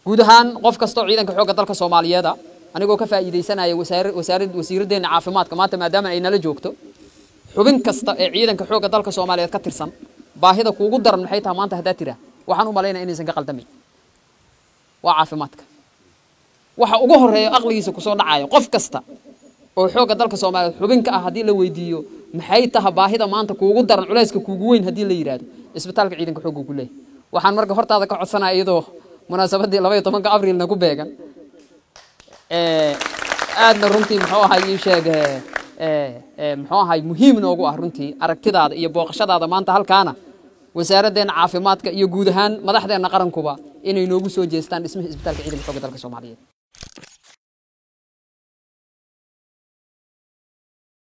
guud ahaan qof kastoo ciidanka xoogga dalka soomaaliyeeda anigoo ka faa'iidaysanaya wasaarad wasiiraddeena caafimaadka maanta maadaama ay nala joogto xubin kasta ee ciidanka xoogga dalka soomaaliyeed ka tirsan baahida kuugu daran maxay tahay maanta haddaa tiraa waxaan u malaynaya inaysan ka qaldamayn waa caafimaadka waxa ugu horeeya aqligiisa kusoo dhacayo qof kasta oo xoogga dalka soomaaliyeed xubin ka ah haddii la weydiiyo maxay tahay baahida maanta kuugu daran culayska kuugu weyn haddii la yidhaahdo isbitaalka ciidanka xoogga ku leeyahay waxaan marka hortaada ka codsanaya iyadoo munaasabaddii labaiyo tobanka abrilna ku beegan aadna runtii muxuu ahay ii sheeg muxuu ahay muhiim noogu ah runtii aragtidaada iyo booqashadaada maanta halkaana wasaaraddeena caafimaadka iyo guud ahaan madaxdeenna qarankuba inay noogu soo jeestaan dhismaha isbitaalka ciidanka xoogga dalka soomaaliyeed